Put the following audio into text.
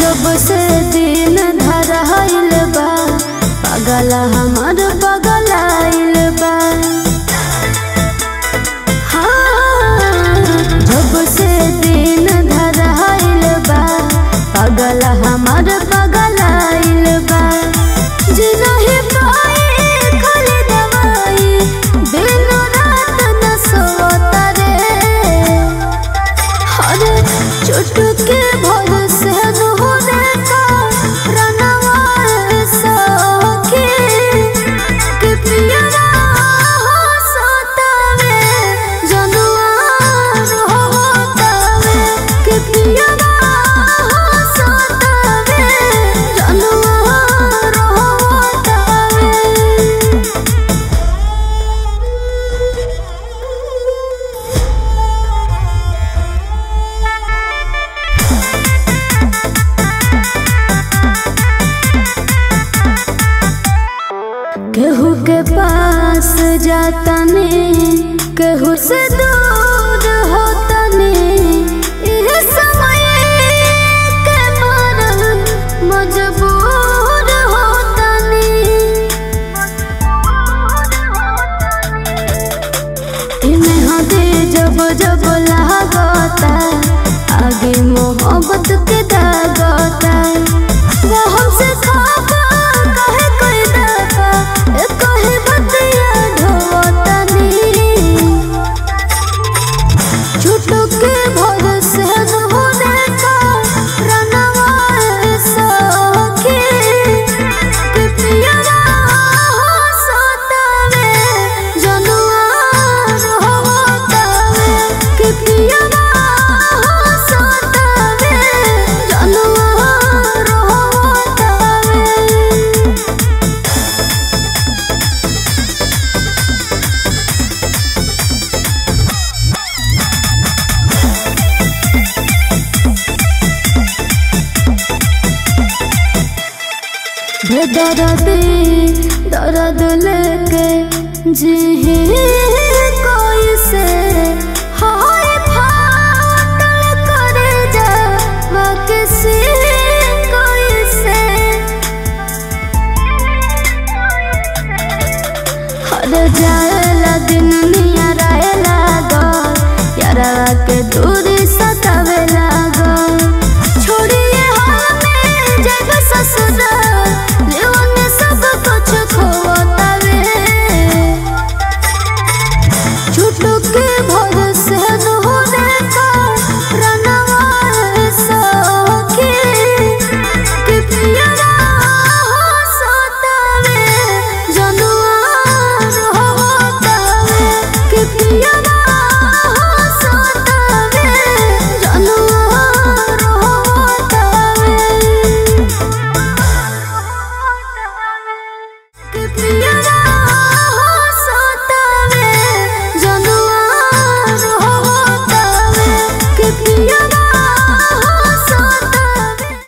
जब से दिन धराइल बा पगल हमर पगलाइल बा हाँ, जब से दिन धराइल बा पगल हमर पगलाइल बा जिनहि पाए खाली दवाई दिन रात न सोता रे अरे चुटके भर से नोरे का रनवा सखी कि पियरा हो सोतावे जनुआ रोतावे कि पियरा हो सोतावे जनुआ रोतावे केहू के पास जाता ने केहू से दूर होता ने इह समय के मारल मजबूर होता ने इन्हें हदे जब जब लागता आगे मोहब्बत के दागता वो हमसे खाका कहे कोई दाका ए कहे बतिया ढोता नी छुटो के भर से होने का रनवा सखी कि पियरा हो सोतावे जनुआ रोतावे कि पियरा हो सोतावे जनुआ रोतावे दर्द दर्द लेके जी कोई से हाय फाटल करे जा किसी कोई से हर जाएला दिन निया रहेला दो यारा के दूर